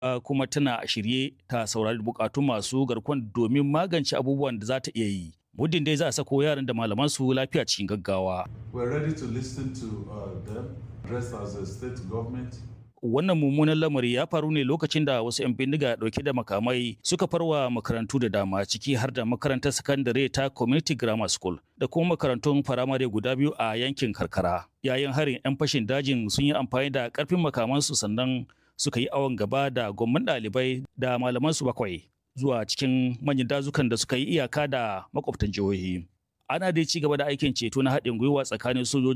kuma tana shirye ta saurari bukatun masu garkuwan domin magance abubuwan da za ta iya yi. Muddin dai za a sako yaran da malaman su lafiya cikin gaggawa. We're ready to listen to uh, them, dressed as a state government. Wannan mummunan lamari ya faru ne lokacin da wasu 'yan bindiga dauke da makamai suka farwa makarantu da dama ciki har da makarantar sakandare ta Community Grammar School da kuma makarantun firamare guda biyu a yankin karkara. Yayin harin 'yan fashin dajin sun yi amfani da karfin makamansu sannan suka yi awon gaba da gwamman ɗalibai da malamansu bakwai zuwa cikin manyan dazukan da suka yi iyaka da makwabtan jihohi. Ana dai ci gaba da aikin ceto na haɗin gwiwa tsakanin sojoji